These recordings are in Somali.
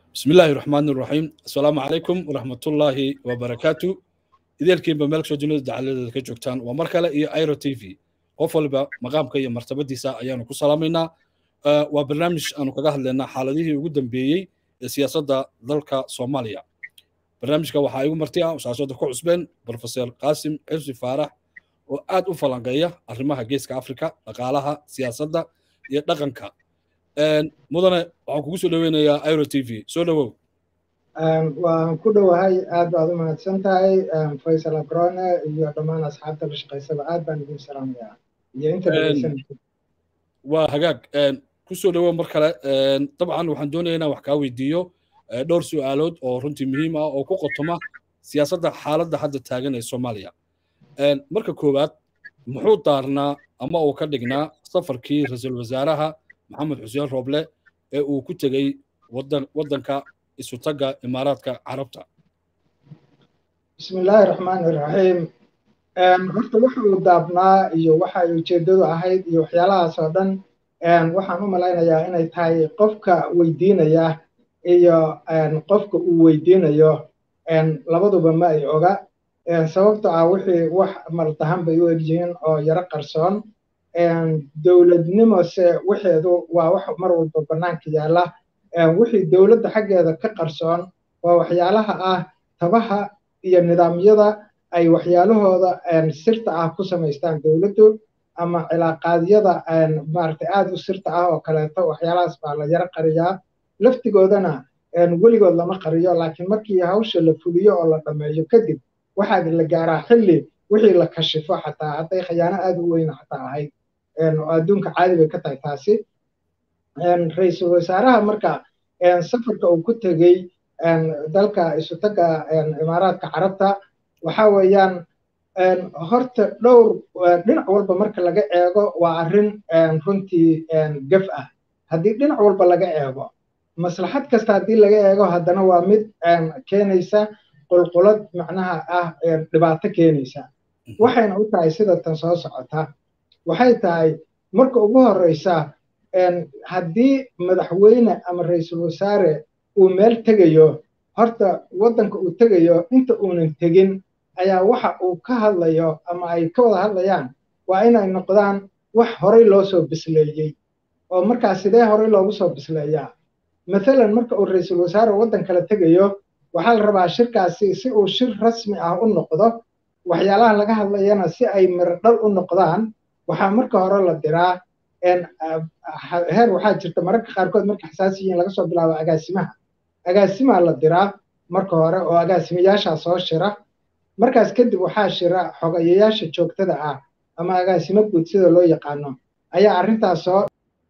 بسم الله الرحمن الرحيم السلام عليكم ورحمة الله وبركاته idaelkiinba meel kasoo dunida dacaladeeda ka joogtaan waa mar kale iyo iro t v qof waliba maqaamka iyo martabadiisa ayaanu ku salaamaynaa waa barnaamij aanu kaga hadlaynaa xaaladihii ugu dambeeyey ee siyaasadda dalka soomaaliya barnaamijka waxaa igu marti ah shaashada ku cusbeen profesor qaasim xirsi faarax oo aad u falanqeeya arrimaha geeska afrika dhaqaalaha siyaasadda iyo dhaqanka mudane waxaan kugu soo dhoweynayaa iro t v soo dhowow waan ku dhowahay aad baad u mahadsan tahay faysal abrone iyo dhammaan asxaabta la shaqaysaba aad baan idin salaamayaa iyo inta dhegeysanaysa waa hagaag ku soo dhowow mar kale dabcan waxaan doonaya inaan wax kaa weydiiyo dhowr su'aalood oo runtii muhiim ah oo ku qotoma siyaasadda xaaladda hadda taagan ee soomaaliya marka koowaad muxuu daarnaa ama uu ka dhignaa safarkii ra-iisul wasaaraha maxamed xuseen rooble ee uu ku tegey waddanka isutaga imaaraadka carabta bismi illaahi raxmaan iraxiim horta waxa uu daabnaa iyo waxa ay ujeeddadu ahayd iyo waxyaalahaas oo dhan waxaan u malaynayaa inay tahay qofka weydiinaya iyo qofka uu weydiinayo labaduba ma ay oga sababto ah wixii wax maldahan bay u egyihiin oo yaro qarsoon dowladnimose wixeedu waa wax mar walba bannaanka yaalla wixii dowladda xaggeeda ka qarsoon waa waxyaalaha ah tabaha iyo nidaamyada ay waxyaalahooda sirta ah ku samaystaan dowladdu ama cilaaqaadyada maaragtay aad u sirta ah oo kaleeto waxyaalahaas baa la yaro qariyaa laftigoodana weligood lama qariyo laakiin markii hawsha la fuliyo oo la dhammeeyo kadib waxaa la gaaraa xilli wixii la kashifo xataa hadday khayaano aad u weyn xataa ahayd oo adduunka caadi bay ka tahay taasi ra-iisul wasaaraha marka safarka uu ku tegey dalka isutaga imaaraadka carabta waxa weeyaan horta dhowr dhinac walba marka laga eego waa arrin runtii gaf ah haddii dhinac walba laga eego maslaxad kasta haddii laga eego haddana waa mid keenaysa qulqulad macnaha ah dhibaato keenaysa waxayna u tahay sida tan soo socota waxay tahay marka ugu horeysa haddii madaxweyne ama ra-iisul wasaare uu meel tegayo horta waddanka uu tegayo inta uunan tegin ayaa waxa uu ka hadlayo ama ay ka wada hadlayaan waa inay noqdaan wax horey loo soo bisleeyey oo markaas sidee horey loogu soo bisleeyaa mathalan marka uu ra-iisul wasaare waddan kala tegayo waxaa la rabaa shirkaasi si uu shir rasmi ah u noqdo waxyaalaha laga hadlayana si ay mirodhal u noqdaan waxaa marka hore la diraa heer waxaa jirta mararka qaarkood marka xasaasi yihiin laga soo bilaabo agaasimaha agaasimaa la diraa marka hore oo agaasimayaashaa soo shira markaas kadib waxaa shira xogayayaasha joogtada ah ama agaasimo guud sida loo yaqaano ayaa arrintaas soo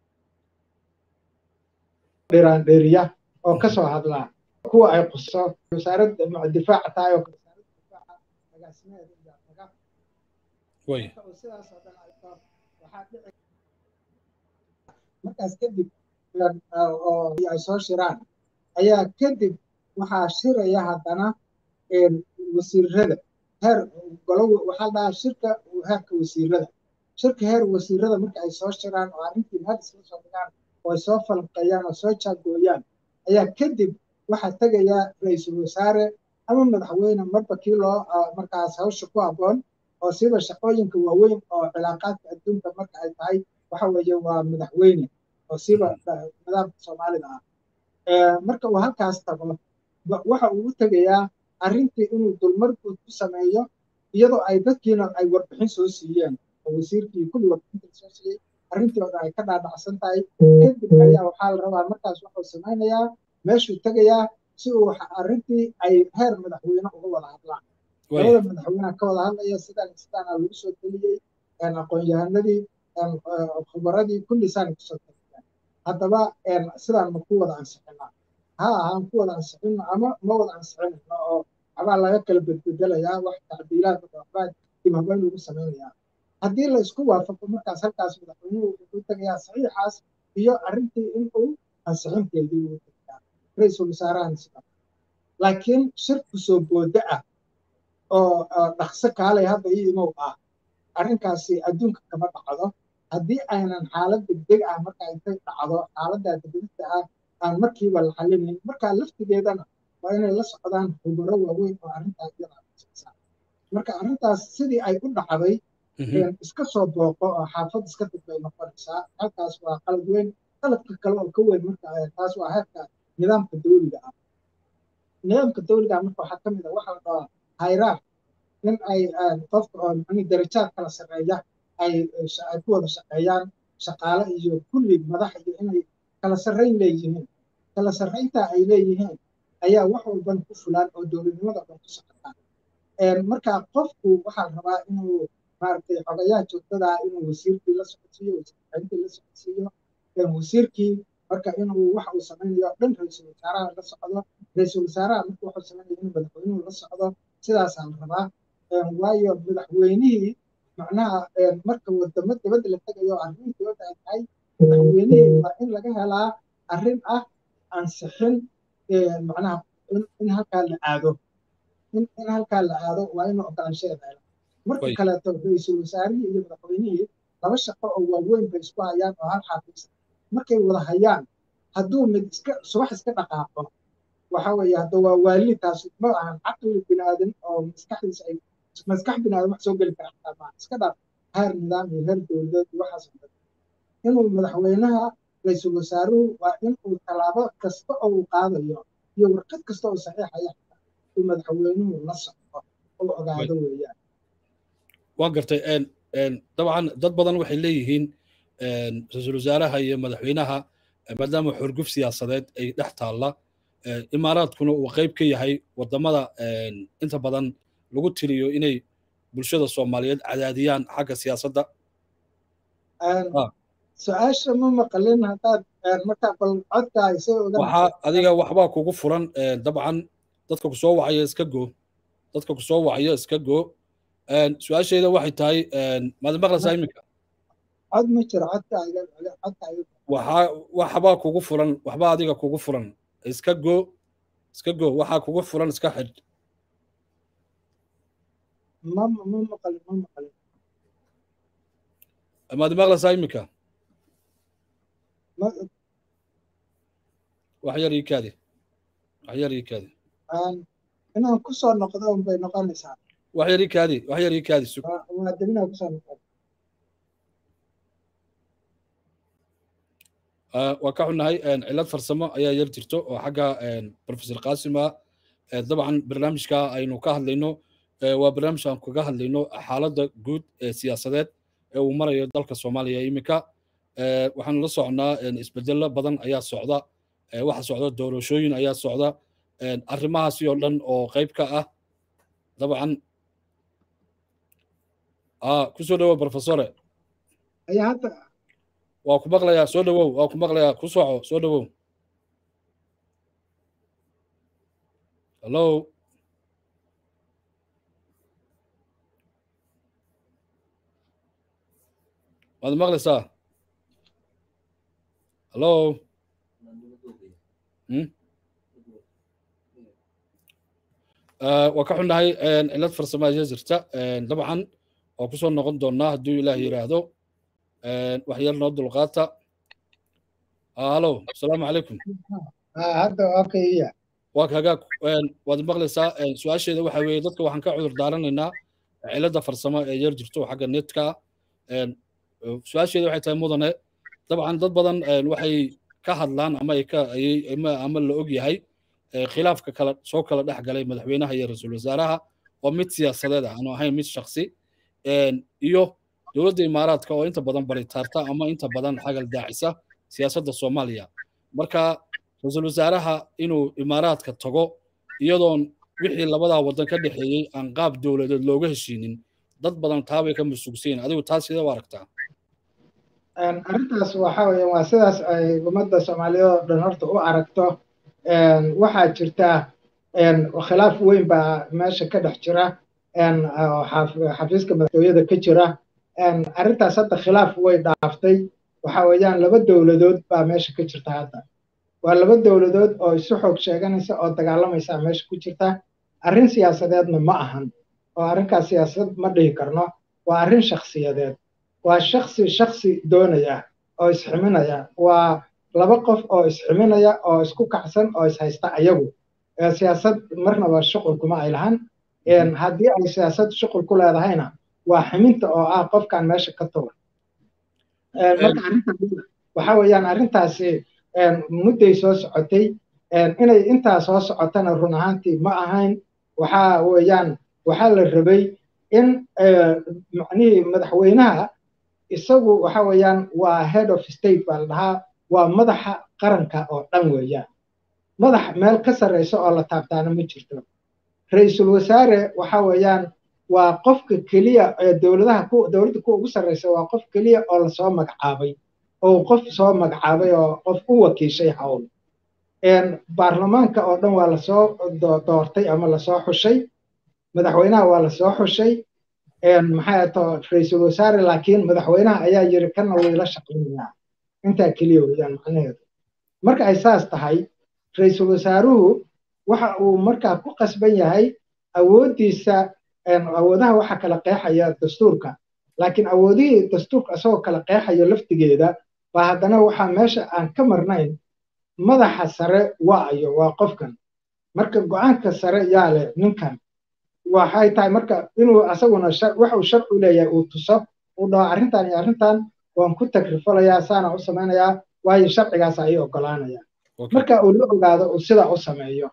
dhiraandheriya oo kasoo hadlaa kuwa ay quso wasaaradda difaaca tahay oo wasaaradda difaaca agaasimaheeda iyaa taga sidaas oo dhan waxaa dhici markaas kadib oo ay soo shiraan ayaa kadib waxaa shiraya haddana wasiirada heer golo waxaa la dhahaa shirka heerka wasiirada shirka heer wasiirada marka ay soo shiraan oo arrintii meel isla soo dhigaan oo ay soo falanqeeyaan oo soo jaagooyaan ayaa kadib waxaa tegaya ra-iisul wasaare ama madaxweyne marba kii loo markaas hawsha ku habboon oo siba shaqooyinka waaweyn oo cilaaqaadka adduunka marka ay tahay waxa weeye waa madaxweyne oo siba nidaamka soomaalida ah marka uu halkaas tago waxa uu u tegayaa arrintii inuu dulmar guud ku sameeyo iyadoo ay dadkiina ay warbixin soo siiyeen oo wasiirkii kulli warbixinta soo siiyey arrintooda ay ka dhaadhacsan tahay kadib ayaa waxaa la rabaa markaas wuxuu samaynayaa meeshuu tegayaa si uu arrintii ay heer madaxweyne uga wada hadlaan labada madaxweyneha ka wada hadlaya sidaan sidaana lagu soo teliyey aqoon-yahanadii khubaradii kulli saana kusoo teliyeen haddaba sidaan ma ku wada ansixinaa ha ahaan ku wada ansixino ama ma wada ansixinayno oo waxbaa laga kala bedbedelayaa wax tacdiilaad waxbaa dib habeyn lagu samaynayaa haddii la isku waafaqo markaas halkaas madaxweynuhu wuxuu tegayaa saxiixaas iyo arrintii in uu ansixinteedii uu tegayaa ra-iisul wasaarahan sida laakiin shirku soo booda ah oo dhaqso kaalay hadda ii imow ah arrinkaasi adduunka kama dhacdo haddii aynan xaalad degdeg ah marka intay dhacdo xaaladda degdegta ah aan markiiba la xalinin markaa laftigeedana waa inay la socdaan khubaro waaweyn oo arrintaas iyada marka arrintaas sidii ay u dhacday iska soo booqo oo xaafad iska dib bay noqonaysaa halkaas waa qalad weyn qaladka kale oo ka weyn marka taas waa heerka nidaamka dawliga ah nidaamka dawliga ah marka waxaa ka mid ah waxa la dhahaa hayraar in ay qofka oo macni darajaad kala sarreeya ay ay ku wada shaqeeyaan shaqaale iyo kulli madax iyo inay kala sarrayn leeyihiin kala sarraynta ay leeyihiin ayaa wax walban ku fulaan oo dowladnimada dhan ku socotaan marka qofku waxaa la rabaa inuu maaragtay xogayaha joogtada inuu wasiirkii la socodsiiyo wasiirkaintii la socodsiiyo wasiirkii marka inuu wax uu samaynayo dhan ra-iisul wasaaraha la socdo ra-iisul wasaaraha marka wuxuu samaynayo inuu madaxweynuhu la socdo sidaasaa la rabaa waayo madaxweynihii macnaha marka wadamo dabadda la tegayo arrimihii dabadda ay tahay madaxweynihii waa in laga helaa arrin ah ansixin macnaha in halkaa la aado in halkaa la aado waa inuu ogolaanshadeeda helo marka kaleeto ra-iisul wasaarihii iyo madaxweynihii laba shaqo oo waaweyn bay isku hayaan oo hal xafiis markay wada hayaan hadduu mid iska subax iska dhaqaaqo waxa weeye hadda waa waali taas ma ahan caqli binaadan oo maskaxdiisa ay maskax binaadan wax soo geli kara xataa maaha iska dhaaf heer nidaam iyo heer dowladeed iyo waxaas oo dhan inuu madaxweynaha ra-iisul wasaaruhu waa inuu tallaabo kasta oo uu qaadayo iyo warqad kasta oo saxiixaya uu madaxweynuhu la socdo oo ogaado weeyaan waan gartay dabcan dad badan waxay leeyihiin ra-iisul wasaaraha iyo madaxweynaha maadaama xorguf siyaasadeed ay dhex taalla imaaraadkuna uu qayb ka yahay wadamada inta badan lagu tiriyo inay bulshada soomaaliyeed cadaadiyaan xagga siyaasadda su-aasha ma maqalin haddaad markaa bal codka ay soo ogaan waxaa adiga waxbaa kugu furan dabcan dadka ku soo wacaya iska goo dadka ku soo wacaya iska goo su-aasheeda waxay tahay maad maqlaysaa iminka cod ma jiro codka codka waxaa waxbaa kugu furan waxbaa adiga kugu furan iska goo iska goo waxaa kugu furan iska xidh ma ma maqalin ma maqalin maad maqlaysaa iminka wax yar ii kaadi wax yar ii kaadi inaan kusoo noqdo un bay noqonaysaa wax yar ii kaadi wax yar ii kaadi sug waa dibinaa kusoo noqon waa ka xunnahay cilad farsamo ayaa yar jirto oo xagga professor qasima dabcan barnaamijka aynu ka hadlayno waa barnaamij aan kaga hadlayno xaaladda guud ee siyaasadeed ee uu marayo dalka soomaaliya iminka waxaanu la socnaa isbedelo badan ayaa socda waxa socda doorashooyin ayaa socda arrimahaasi oo dhan oo qayb ka ah dabcan kusoo dhowow professore ayaa hadda waa ku maqlayaa soo dhowow waa ku maqlayaa ku soco soo dhowow hallo waad maqlaysaa hallo waa ka xunnahay cilad farsamo ayaa jirta dabcan waa kusoo noqon doonaa hadduu ilaah yidhaahdo wax yar noo dulqaata hallo asalaamu calaykum hadda okay iya waa kaga waad maqlaysaa su-aasheeda waxa weeye dadka waxaan ka cudur daaranaynaa cilada farsamo ee yar jirto xagga netka su-aasheeda waxay tahay mudane dabcan dad badan waxay ka hadlaan ama ay ka ama la og yahay khilaafka kala soo kala dhex galay madaxweynaha iyo ra-iisul wasaaraha oo mid siyaasadeed ah aanu ahayn mid shaksi iyo dowladda imaaraadka oo inta badan baritaarta ama inta badan xagal daacisa siyaasadda soomaaliya marka ra-iisul wasaaraha inuu imaaraadka tago iyadoon wixii labadaa waddan ka dhexeeyey aan qaab dowladeed looga heshiinin dad badan taabay ka masuugsayin adigu taas sidee u aragtaa arrintaas waxa weeye waa sidaas ay ummadda soomaaliyeed oo dhan horta u aragto waxaa jirta khilaaf weyn baa meesha ka dhex jira xafiiska madaxtooyada ka jira arrintaas hadda khilaaf way dhaaftay waxa weeyaan laba dowladood baa meesha ka jirta hadda waa laba dowladood oo isu xoog sheeganaysa oo dagaalamaysa meesha ku jirta arrin siyaasadeedna ma ahan oo arrinkaas siyaasad ma dhihi karno waa arrin shakhsiyadeed waa shaksi shaksi doonaya oo isximinaya waa laba qof oo isximinaya oo isku kacsan oo ishaysta ayagu siyaasad marnaba shuqul kuma ay lahan haddii ay siyaasad shuqul ku leedahayna waa ximinta oo ah qofkan meesha ka tugan marka arrinta waxa weeyaan arrintaasi mudday soo socotay inay intaa soo socotana run ahaantii ma ahayn waxa weeyaan waxaa la rabay in macnihii madaxweynaha isagu waxa weeyaan waa head of state baa la dhahaa waa madaxa qaranka oo dhan weeyaan madax meel ka sarreysa oo la taabtaana ma jirto ra-iisul wasaare waxa weeyaan waa qofka keliya ee dowladaha ku dowladda kuwa ugu sarreysa waa qof keliya oo lasoo magacaabay oo qof soo magacaabay oo qof u wakiishay hawl baarlamaanka oo dhan waa lasoo doortay ama lasoo xushay madaxweynaha waa lasoo xushay maxay ato ra-iisul wasaare laakiin madaxweynaha ayaa yiri kana wayla shaqaynayaa intaa keliya weeyaan macnaheedu marka ay saas tahay ra-iisul wasaaruhu waxa uu markaa ku qasban yahay awooddiisa awoodaha waxa kala qeexaya dastuurka laakiin awoodihii dastuurka isagoo kala qeexayo laftigeeda baa haddana waxaa meesha aan ka marnayn madaxa sare waayo waa qofkan marka go-aanka sare yaa leh ninkan waxay tahay marka inuu asaguna waxuu sharcu leeyahay uu tuso uu dhaho arrintan iyo arrintan waan ku tagrifalayaa saana u samaynayaa waayo sharcigaas ayay ogolaanayaan marka uu la ogaado uu sidaa u sameeyo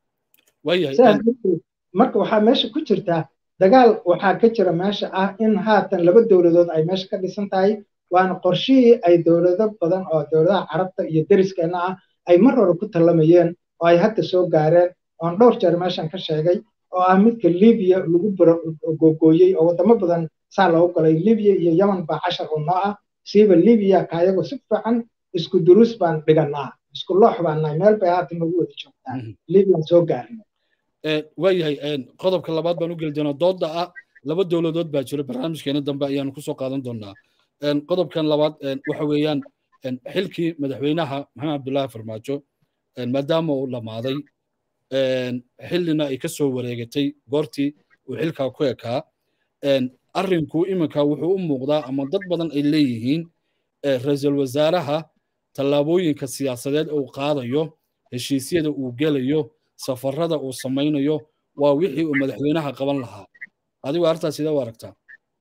marka waxaa meesha ku jirta dagaal waxaa ka jira meesha ah in haatan laba dowladood ay meesha ka dhisan tahay waana qorshihii ay dowlado badan oo dowladaha carabta iyo deriskeenna ah ay mar hore ku tallamayeen oo ay hadda soo gaareen oon dhowr jeer meeshan ka sheegay oo ah midka libiya lagu gogooyey oo waddamo badan saa loogu galay libiya iyo yemen baa cashar oo noo ah siiba libiya kaayagu si fiican isku duruus baan dhiganaa isku loox baan nahay meel bay haatan nagu wada joogtaa libyaan soo gaarnay waayahay qodobka labaad baan u geli doonaa dooda ah laba dowladood baa jira barnaamijkeena dambe ayaanu kusoo qaadan doonaa qodobkan labaad waxa weeyaan xilkii madaxweynaha maxamed cabdullaahi farmaajo maadaama uu dhammaaday xillina ay ka soo wareegatay goortii uu xilkaa ku ekaa arrinku iminka wuxuu u muuqdaa ama dad badan ay leeyihiin ra-iisul wasaaraha tallaabooyinka siyaasadeed uu qaadayo heshiisyada uu gelayo safarada uu samaynayo waa wixii uu madaxweynaha qaban lahaa adigu arrintaas sidee u aragtaa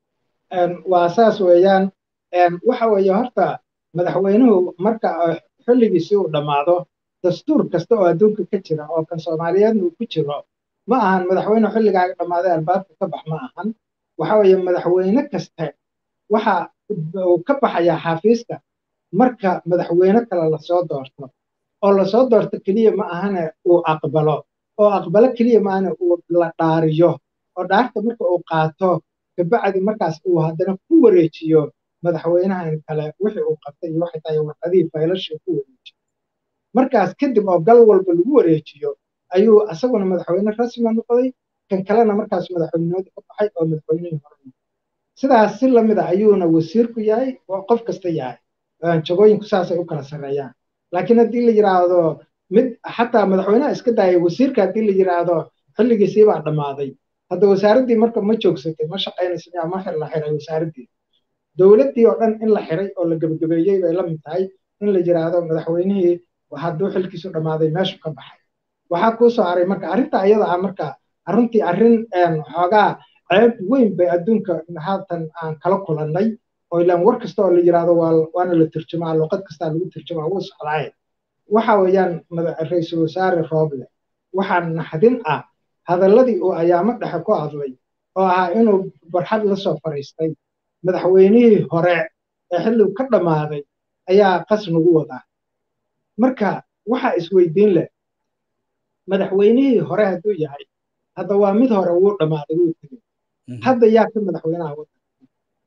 waa saas weeyaan waxa weeye horta madaxweynuhu marka xilligiisi uu dhammaado dastuur kasta oo adduunka ka jira oo kan soomaaliyeedna uu ku jiro ma ahan madaxweyne xilligaaga dhammaaday albaabka ka bax ma ahan waxa weeye madaxweyne kaste waxa uu ka baxayaa xafiiska marka madaxweyne kale lasoo doorto oo lasoo doorto keliya ma ahane uu aqbalo oo aqbalo keliya ma ahane uu la dhaariyo oo dhaarta marka uu qaato kabacdi markaas uu haddana ku wareejiyo madaxweynahan kale wixii uu qabtay iyo waxay tahay warqadihii faylashii ku wareejiyo markaas kadib oo gal walba lagu wareejiyo ayuu asaguna madaxweyne rasmiga noqday kan kalena markaas madaxweynenimada ka baxay oo madaxweynihii hore sidaas si lamida ayuuna wasiirku yahay oo qof kasta yahay jagooyinku saasay u kala sarreeyaan laakiin haddii la yidhaahdo mid xataa madaxweynaha iska daayay wasiirka haddii la yidhaahdo xilligiisii baa dhammaaday hadda wasaaraddii marka ma joogsatay ma shaqaynaysa ma xir la xiray wasaaraddii dowladdii oo dhan in la xiray oo la gebagabeeyey bay la mid tahay in la yidhaahdo madaxweynihii hadduu xilkiisu dhammaaday meeshu ka baxay waxaa kuu soo haray marka arrinta iyada ah marka arrintii arrin xoogaa ceeb weyn bay adduunka haatan aan kala kulannay oo ilaan war kasta oo la yidhaahdo waana la turjumaa luqad kastaa lagu turjumaa wuu socdaaye waxa weeyaan ra-iisul wasaare rooble waxaa naxdin ah hadalladii uu ayaamo dhexe ku hadlay oo ahaa inuu barxad la soo fadhiistay madaxweynihii hore ee xilligu ka dhammaaday ayaa qas nagu wadaa marka waxaa isweydiin leh madaxweynihii hore hadduu yahay hadda waa mid hore wuu dhammaaday wuu tegey hadda yaa ka madaxweynaha waddanka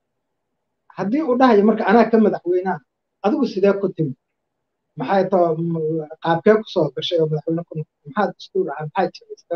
haddii uu dhahayo marka anaa ka madaxweynaha adigu sidee ku timi maxay too qaabkee ku soo gashay oo madaxweyne ku noqotay maxaa dastuur ah maxaa jiray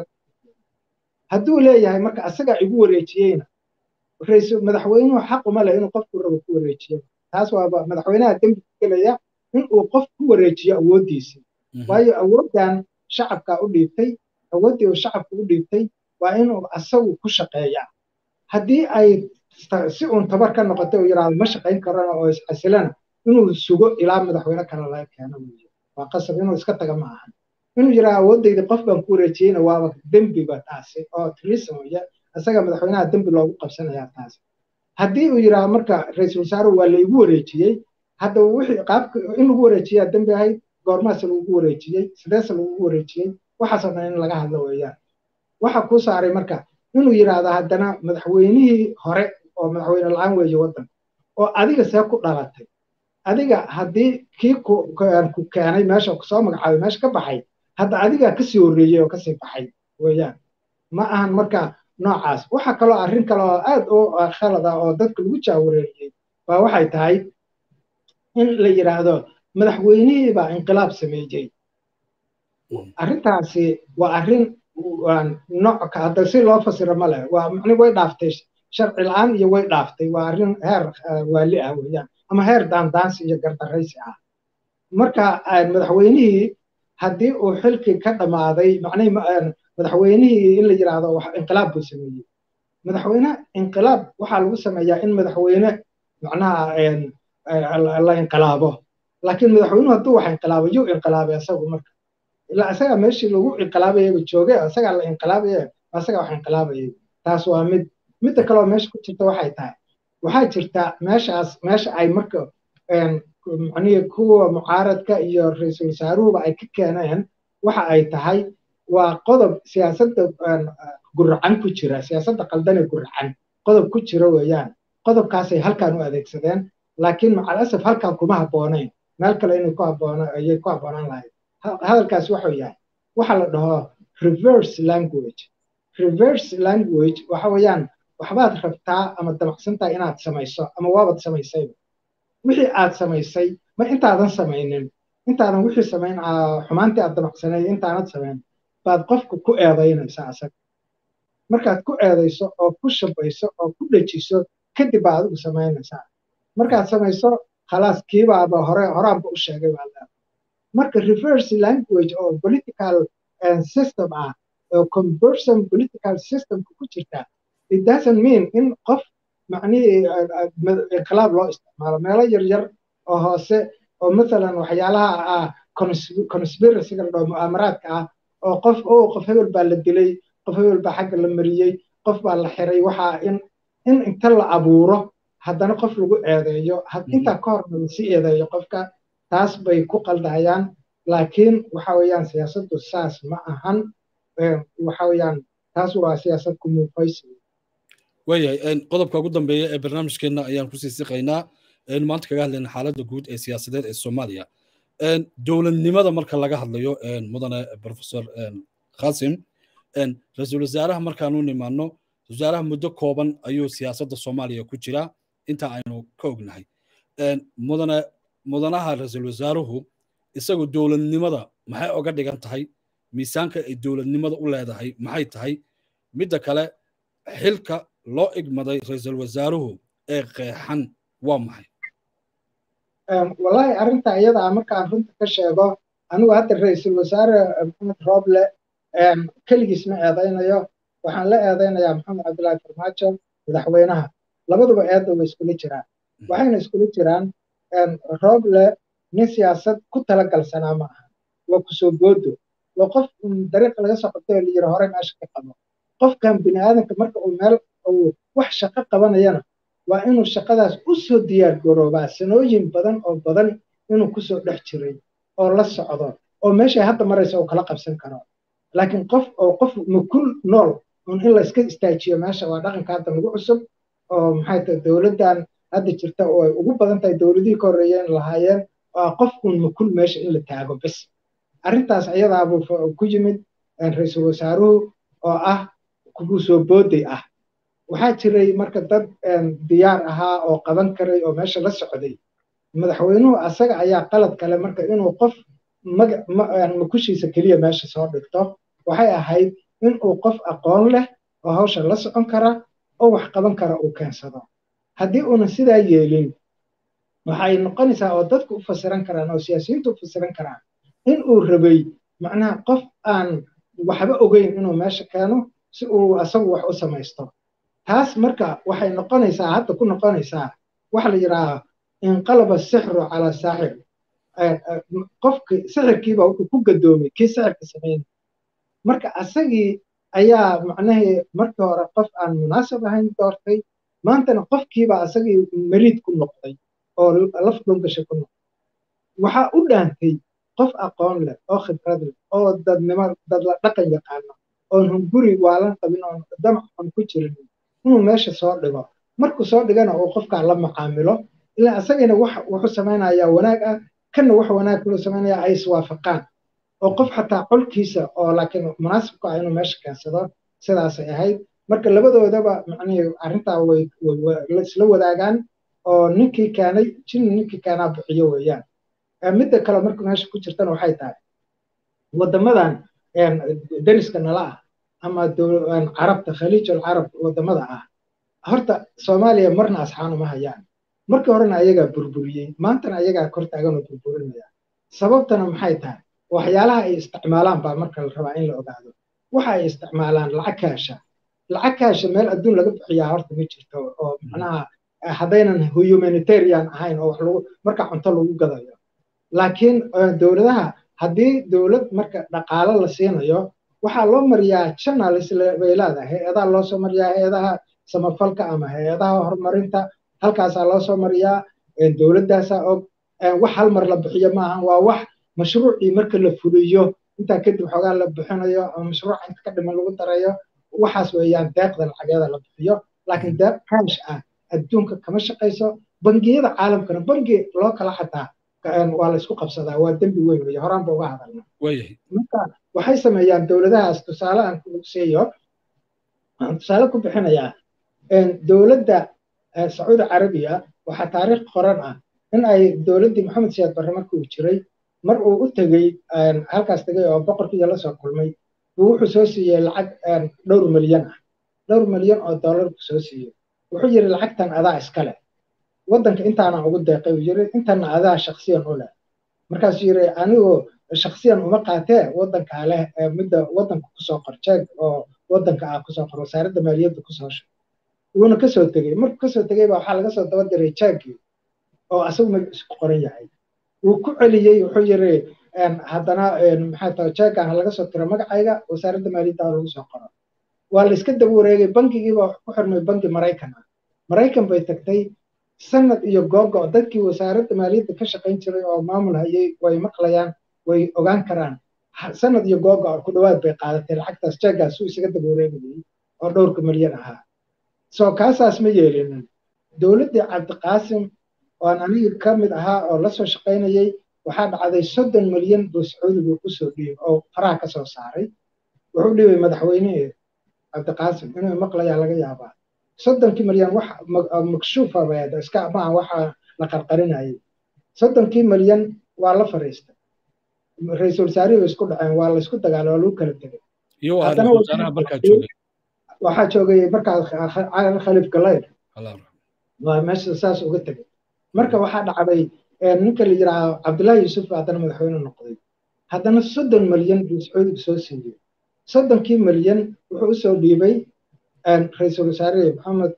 hadduu leeyahay marka asagaa igu wareejiyeyna raiisul madaxweynuhu xaq uma leh inuu qofku rabo ku wareejiyo taas waaba madaxweynaha dembi ku gelaya in uu qof ku wareejiyo awooddiisii waayo awooddan shacabkaa u dhiibtay awooddii uu shacabka u dhiibtay waa inuu asagu ku shaqeeyaa haddii ay si uun tabar ka noqotay uu yidhaahdo ma shaqayn karana oo isxasilana inuu sugo ilaa madaxweyne kale laga keeno weeye waa qasab inuu iska taga ma ahan inuu yiraa awoodayda qof baan ku wareejiyeyna waaba dembiba taasi oo treason weye isaga madaxweynaha dembi loogu qabsanayaa taasi haddii uu yiraa marka ra-iisul wasaaruhu waa laygu wareejiyey hadda wixii qaabka in lagu wareejiyaa dembi ahayd goormaase lagu wareejiyey sideese lagu wareejiyey waxaasoo dhan in laga hadlo weeyaan waxa kuu saaray marka inuu yidhaahdo haddana madaxweynihii hore oo madaxweyne la-aan weeye waddan oo adiga see ku dhalatay adiga haddii kii ku keenay meesha kusoo magacaabay meesha ka baxay hadda adigaa kasii horreeyey oo kasii baxay weeyaan ma ahan marka noocaas waxa kaloo arrin kale oo aad u khalada oo dadka lagu jaawareeriyey waa waxay tahay in la yidhaahdo madaxweynihii baa inqilaab sameeyey arrintaasi waa arrin nooc hadda si loo fasiro ma leh waa macni way dhaaftay sharci la-aan iyo way dhaaftay waa arrin heer waali ah weeyaan ama heer daandaansi iyo gardaraysi ah marka madaxweynihii haddii uu xilkii ka dhammaaday macnihi madaxweynihii in la yidhaahdo inqilaab buu sameeyey madaxweyne inqilaab waxaa lagu sameeyaa in madaxweyne macnaha la inqilaabo laakiin madaxweynuhu hadduu wax inqilaabo yuu inqilaabay asagu marka ilaa isagaa meeshii lagu inqilaabayaba jooge isagaa la inqilaabaye isagaa wax inqilaabayay taas waa mid midda kaleoo meesha ku jirta waxay tahay waxaa jirta meeshaas meesha ay marka macnihii kuwa mucaaradka iyo ra-iisul wasaaruhuba ay ka keeneen waxa ay tahay waa qodob siyaasadda guracan ku jira siyaasadda qaldane guracan qodob ku jira weeyaan qodobkaasay halkan u adeegsadeen laakiin macalasaf halkan kuma habboonayn meel kale inay ku habboona ayay ku habboonaan lahayd hadalkaas wuxuu yahay waxa la dhaho reverse language reverse language waxa weeyaan waxbaad rabtaa ama damacsantahay inaad samayso ama waabad samaysayba wixii aad samaysay ma intaadan samaynin intaadan wixii samayn xumaantii aad damacsanayd intaanad samayn baad qofku ku eedaynaysaa asaga markaad ku eedayso oo ku shabayso oo ku dhejiso kadib baa adigu samaynaysaa markaad samayso khalaas kiibaaba hore horaanba u sheegay baa leedahay marka reverse language oo political system ah oo conversion political systemka ku jirta it doesn't mean in qof macnihii inqilaab loo isticmaalo meelo yaryar oo hoose oo mathalan waxyaalaha ah conspiracyga la dhaho mu'aamaraadka ah oo qof oo qof hebel baa la dilay qof hebel baa xagga la mariyey qof baa la xiray waxaa in in inta la abuuro haddana qof lagu eedeeyo intaa ka horna lasii eedeeyo qofka taas bay ku qaldayaan laakiin waxa weeyaan siyaasaddu saas ma ahan waxa weeyaan taas waa siyaasad ku muufaysi waayahay qodobka ugu dambeeya ee barnaamijkeenna ayaan kusii siqaynaa aynu maanta kaga hadlayna xaaladda guud ee siyaasadeed ee soomaaliya dowladnimada marka laga hadlayo mudane professor khasim ra-iisul wasaaraha markaanu nimaano wasaaraha muddo kooban ayuu siyaasadda soomaaliya ku jiraa inta aynu ka ognahay mudane mudanaha ra-iisul wasaaruhu isagu dowladnimada maxay oga dhigan tahay miisaanka ay dowladnimada u leedahay maxay tahay midda kale xilka loo igmaday ra-iisul wasaaruhu ee qeexan waa maxay wallahi arrinta iyada ah markaan runta ka sheego anigu hadda ra-iisul wasaare maxamed rooble keligiis ma eedaynayo waxaan la eedaynayaa maxamed cabdullaahi farmaajo madaxweynaha labaduba eedda way iskula jiraan waxayna iskula jiraan rooble nin siyaasad ku talagalsanaa ma aha waa kusoo goodo waa qof dariiqa laga soo qabtay oo la yiri hore meesha ka qabo qofkan bini aadanka marka uu meel uu wax shaqo qabanayana waa inuu shaqadaas u soo diyaar garoobaa sanooyin badan oo badan inuu kusoo dhex jiray oo la socdo oo meeshay hadda maraysa uu kala qabsan karo laakiin qof oo qof makul nool un in la iska istaajiyo meesha waa dhaqanka hadda nagu cusub oo maxay tahay dowladdan hadda jirta oo ay ugu badan tahay dowladihii ka horreeyeen lahaayeen waa qof un makul meesha in la taago bis arrintaas ayadaabuu ku yimid ra-iisul wasaaruhu oo ah kugu soo booday ah waxaa jiray marka dad diyaar ahaa oo qaban karay oo meesha la socday madaxweynuhu asaga ayaa qalad kale marka inuu qof makushiisa keliya meesha soo dhigto waxay ahayd inuu qof aqoon leh oo hawsha la socon kara oo wax qaban kara uu keensado haddii uunan sidaa yeelin waxay noqonaysaa oo dadku u fasiran karaan oo siyaasiyiintu u fasiran karaan in uu rabay macnaha qof aan waxba ogeyn inuu meesha keeno si uu asagu wax u samaysto taas marka waxay noqonaysaa hadda ku noqonaysaa waxa la yidhaaha inqalaba sixru calaa saaxir qofki sixirkiiba wuxuu ku gadoomay kii sixirka sameynay marka asagii ayaa macnahii markii hore qof aan munaasab ahayn doortay maantana qofkiiba asagii mariid ku noqday oo laf dhungasha ku noqday waxaa u dhaantay qof aqoon leh oo khibrad leh oo dadnimo dad la dhaqan yaqaano oon hunguri waalan qabin oon damac xun ku jirin inuu meesha soo dhigo markuu soo dhigana uu qofkaa la macaamilo ilaa asagina wax wuxuu samaynayaa wanaag ah kanna wax wanaag kulu samaynaya ay iswaafaqaan oo qof xataa colkiisa oo laakiin munaasibku ah inuu meesha keensado sidaasay ahayd marka labadoodaba macnihii arrintaa way isla wadaagaan oo ninkii keenay jin ninkii keenaa bixiyo weeyaan midda kale marka meesha ku jirtana waxay tahay waddamadan dariska nala ah ama carabta khaliijul carab waddamada ah horta soomaaliya marna asxaan uma hayaan markii horena ayagaa burburiyey maantana ayagaa kor taaganoo burburinaya sababtana maxay tahay waxyaalaha ay isticmaalaan baa marka la rabaa in la ogaado waxa ay isticmaalaan lacag kaasha lacag kaasha meel adduun laga bixiyaa horta ma jirto oo macnaha haddaynan humanitarian ahayn oo wax lagu marka cunto lagu gadayo laakiin dowladaha haddii dowlad marka dhaqaalo la siinayo waxaa loo mariyaa channels bay leedahay hay-adaha loo soo mariyaa hay-adaha samafalka ama hay-adaha horumarinta halkaasaa loo soo mariyaa dowladdaasaa og wax hal mar la bixiyo maaha waa wax mashruucii marka la fuliyo intaa kadib xoogaa la bixinayo ama mashruuca inta ka dhiman lagu darayo waxaas weeyaan deeqda lacageeda la bixiyo laakiin deeq kaash ah adduunka kama shaqayso bangiyada caalamkana bangi loo kala xataa waa la isku qabsadaa waa dembi weyn weeye horaan ba uga hadalna marka waxay sameeyaan dowladahaas tusaale aan ku siiyo aan tusaale ku bixinayaa dowladda sacuudi carabiya waxaa taariikh qoran ah in ay dowladdii maxamed siyaad barre markii uu jiray mar uu u tegey halkaas tegey oo boqorkiiya la soo kulmay buu wuxuu soo siiyey lacag dhowr milyan ah dhowr milyan oo dollar buu soo siiyey wuxuu yidhi lacagtan adaa iska leh waddanka intaana ugu deeqay uu yidhi intana adaa shaksiyan u leh markaasuu yidhi anigoo shaksiyan uma qaatee waddankaa leh midda waddanka kusoo qor jeeg oo waddanka ah kusoo qor wasaaradda maaliyadda kusoo shug wuuna kasoo tegey markuu kasoo tegey baa waxaa laga soo daba diray jeegii oo asagu magaciisu ku qoran yahay wuu ku celiyey wuxuu yidhi haddana maxaa tahay jeegaan laga soo tiro magacayga wasaaradda maaliyadda lagu soo qoro waa la iska daba wareegay bankigiiba ku xirmay banki maraykan ah maraykan bay tagtay sanad iyo googo dadkii wasaaradda maaliyadda ka shaqayn jiray oo maamul hayay way maqlayaan way ogaan karaan sanad iyo googo ku dhowaad bay qaadatay lacagtaas jeegaas uu isaga daba wareegayay oo dhowrka milyan ahaa soo kaasaas ma yeelinin dowladdii cabdiqaasim oan aniga ka mid ahaa oo la soo shaqaynayay waxaa dhacday soddon milyan buu sacuudigu usoo dhiibay oo faraha ka soo saaray wuxuu dhiibay madaxweynihii cabdiqaasim inuu maqlayaa laga yaabaa soddonkii milyan wax makshuufa beed iska maaha waxa la qarqarinayay soddonkii milyan waa la fariistay ra-iisul wasaarihii bay isku dhaceen waa la isku dagaalay waa lagu kala tegay waxaa joogay markaas khaliif galayr waa meesha saas uga tegay marka waxaa dhacday ninka la yidhaaha cabdullaahi yuusuf baa haddana madaxweyne noqday haddana soddon milyan buu sacuudiga soo siiyey soddonkii milyan wuxuu usoo dhiibay ra-iisul wasaare maxamed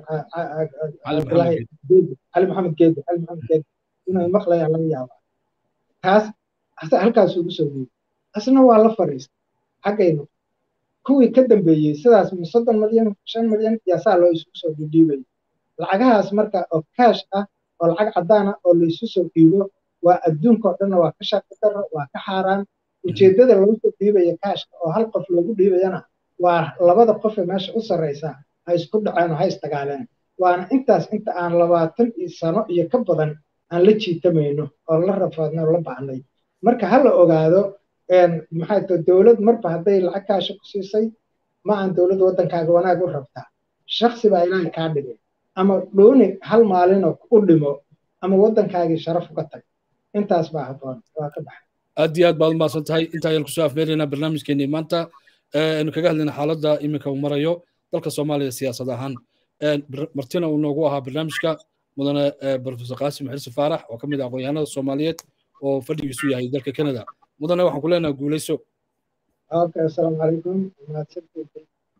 cali maxamed geedi cali maxamed geedi inuu maqlayaan laga yaaba taas halkaas ugu soo dhiibay asna waa la fariistay xaggaynu kuwii ka dambeeyey sidaas soddon milyan shan milyan yaasaa loo isugu soo dhiibay lacagahaas marka oo kaash ah oo lacag caddaan ah oo laysu soo dhiibo waa adduunka oo dhanna waa ka shaqi daro waa ka xaaraan ujeeddada lagu soo dhiibaya kaashka oo hal qof loogu dhiibayana waa labada qofe meesha u sarraysa ha isku dhaceen oo ha isdagaaleen waana intaas inta aan labaatan iyo sano iyo ka badan aan la jiitamayno oo la rafaadnay oo la baahnay marka ha la ogaado maxay tahay dowlad marba hadday lacag kaasha ku siisay ma aan dowladda waddankaaga wanaag u rabtaa shaksi baa ilaahay kaa dhigay ama dhooni hal maalinoo u dhimo ama waddankaagii sharaf uga tag intaas baa habboon waa ka baxay aad iyo aad baad umahadsan tahay inta ayaan kusoo afmeeraynaa barnaamijkeenii maanta aynu kaga hadlayna xaaladda iminka uu marayo dalka soomaaliya siyaasad ahaan martina uu noogu ahaa barnaamijka mudane profesor qaasim xirsi faarax oo ka mid ah aqoonyahanada soomaaliyeed oo fadhigiisu yahay dalka canada mudane waxaan ku leenaha guuleyso okay asalaamu calaykum mahadsantiisa